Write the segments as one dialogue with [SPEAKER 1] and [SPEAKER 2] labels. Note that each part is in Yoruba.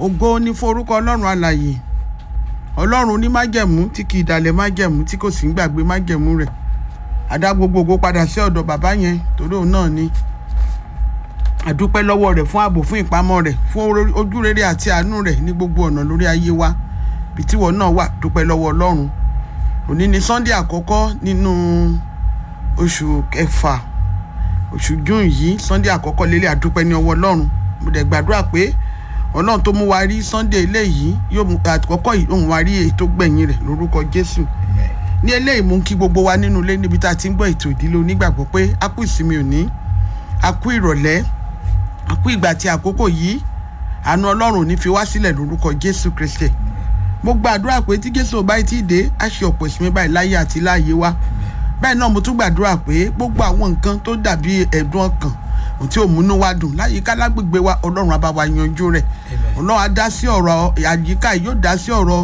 [SPEAKER 1] ògo ní fún orúkọ ọlọ́run alàyè ọlọ́run ní májẹ̀mú tí kì í dalẹ̀ májẹ̀mú tí kò sì ń gbàgbé májẹ̀mú rẹ̀ àdá gbogbogbò padà sí ọ̀dọ̀ bàbá yẹn torí òun náà ni àdúpẹ́ lọ́wọ́ rẹ̀ fún ààbò fún ìpamọ́ rẹ̀ fún ojúrere àti àánú rẹ̀ ní gbogbo ọ̀nà lórí ayé wa bí tíwọ náà wà dúpẹ́ lọ́wọ́ ọlọ́run òní ni sunday àkọ́kọ́ nínú oṣù kẹfà oṣù june yìí sunday àkọ́kọ́ lélẹ̀ àdúpẹ́ ní ọwọ́ ọlọ́run mo dẹ̀ gbàdúrà pé ọlọ́run tó mú wa rí sunday eléyìí yóò mú àkọ́kọ́ yìí òun wa rí èyí tó gbẹ̀yìn rẹ̀ lórúkọ jésù ní eléyìí mú kí gbogbo wa nínú ilé níbi tá a ti ń gbọ́ ètò ìdílé onígbàgbọ́ pé a kú ìsinmi òní a kú ìrọ̀lẹ́ a kú ìgbà tí àkókò yìí àánú ọlọ́run ò ní fi wá sílẹ̀ lórúkọ jésù kristi mo gbàdúrà pé tí jésù ò báyìí tí ì dé á ṣe ọ̀pọ̀ ìsinmi báyìí láyé àti láàyè wa bẹ́ẹ̀ náà mo tún gbàdúrà pé gbogbo àwọn nǹkan tó dàbí ẹ̀dùn ọkàn tí ò múnú wa dùn láyìíká lágbègbè wa ọlọ́run á bá wa yanjú rẹ̀ ọlọ́run á dá sí ọ̀rọ̀ àyíká yóò dá sí ọ̀rọ̀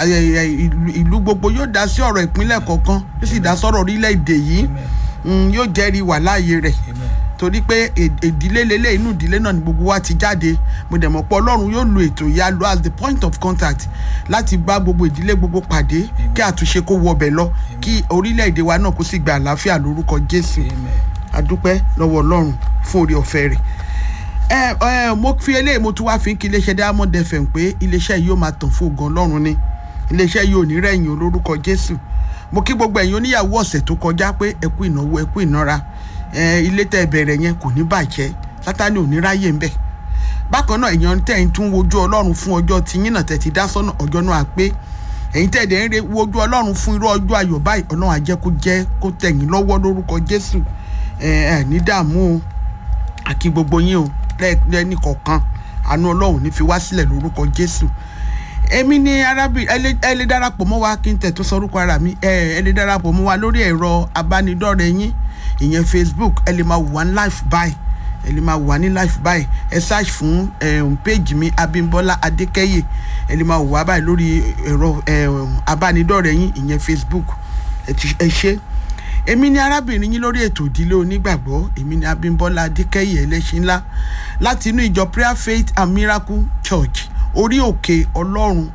[SPEAKER 1] ìlú gbogbo yóò dá sí ọ̀rọ̀ ìpínlẹ̀ kọ̀ọ̀kan yóò sì dá sọ̀rọ̀ orílẹ̀-èdè yìí yóò jẹ́rìí wà láàyè rẹ̀ torí pé ìdílé lélẹ̀ inú ìdílé náà ni gbogbo wa ti jáde mo dẹ̀ mọ̀ pé ọlọ́run yóò lo ètò ìyá lo as the point of contact láti bá gbogbo ìdílé gbogbo pàdé kí àtúnṣe kó wọbẹ̀ lọ kí orílẹ̀-èdè wa náà kó sì gba àlàáfíà lórúkọ jésù adúpẹ́ lọ́wọ́ ọlọ́run fún orí ọ̀fẹ́ rẹ̀ ẹ ẹ mo fi eléyìí mo tún wá fi kí iléeṣẹ́ diamond fm pé iléeṣẹ́ yìí ó máa tàn fún ògùn ọlọ́run ni iléeṣẹ́ yìí ò ní rẹ̀yìn olórúkọ jésù mo kí gbogbo ẹ̀yin oníyàwó ọ̀sẹ̀ tó kọjá pé ẹ kú ìnáwó ẹ kú ìnára ilé tẹ́ bẹ̀rẹ̀ yẹn kò ní bàjẹ́ sátani ò ní ráyè ń bẹ̀ bákan náà èèyàn tẹ̀ ń tún wojú ọlọ́run fún ọjọ́ tí yín náà tẹ̀ ti dá sọ́nà ọjọ́ náà pé ẹ̀yin tẹ̀ dẹ̀ ń re wojú ọlọ́run fún irú ọjọ́ ayọ̀ báyìí ọlọ́run á jẹ́ kó jẹ́ kó tẹ̀yìn lọ́wọ́ lórúkọ jésù ẹ̀ ẹ̀ ní dààmú o àkí gbogbo yín o lẹ́ni kọ̀ọ̀kan àánú ọlọ́run ní fi wá sílẹ̀ lórúkọ jésù èmi ni arábìnrin ẹ lè darapọ̀ mọ́ wa kí n tẹ̀ tó sọ orúkọ ara mi ẹ lè darapọ̀ mọ́ wa lórí ẹ̀rọ abánidọ́rẹ̀ẹ́ yín ìyẹn facebook ẹ lè máa wà ní life by ẹ lè máa wà ní life by ẹ search fún page mi abimbola adékẹyè ẹ lè máa wà báyìí lórí ẹ̀rọ abánidọ́rẹ̀ẹ́ yín ìyẹn facebook ẹ ṣe èmi ni arábìnrin yín lórí ètò ìdílé onígbàgbọ́ èmi ni abimbola adékẹyè ẹlẹ́ṣin ńlá láti inú ìjọ prayer faith and miracle church orí òkè ọlọ́run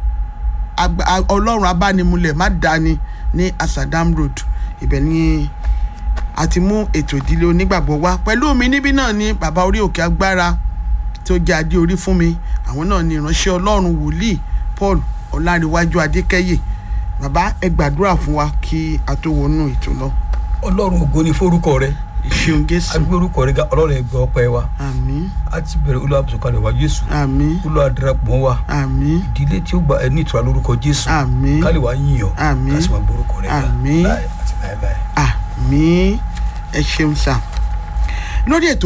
[SPEAKER 1] ọlọ́run abánimúlẹ̀ má dání ní asadam road ibẹ̀ ni a ti mú ètò ìdílé onígbàgbọ́ wá pẹ̀lú mi níbí náà ni bàbá orí òkè agbára tó jẹ́ adé orí fún mi àwọn náà ni ìránṣẹ́ ọlọ́run wòlíì paul ọláríwájú adékẹ́yè bàbá ẹ gbàdúrà fún wa kí a tó wọnú ètò lọ.
[SPEAKER 2] ọlọ́run ògo ni forúkọ rẹ
[SPEAKER 1] ìṣeun jésù
[SPEAKER 2] agbé orúkọ rẹ ga ọlọ́run ẹgbẹ́ ọpẹ́ wa
[SPEAKER 1] àmín
[SPEAKER 2] a ti bẹ̀rẹ̀ olúwa bùsùkàlẹ̀ wa jésù
[SPEAKER 1] àmín
[SPEAKER 2] olúwa darapọ̀ wa
[SPEAKER 1] àmín
[SPEAKER 2] ìdílé tí ó gba ẹni ìtura lórúkọ jésù
[SPEAKER 1] àmín
[SPEAKER 2] kálí wa yíyan
[SPEAKER 1] Àmín.
[SPEAKER 2] kásìmọ̀ gbórúkọ rẹ ga
[SPEAKER 1] Àmín.
[SPEAKER 2] láì àti láéláé.
[SPEAKER 1] àmín ẹ ṣeun sá lórí ètò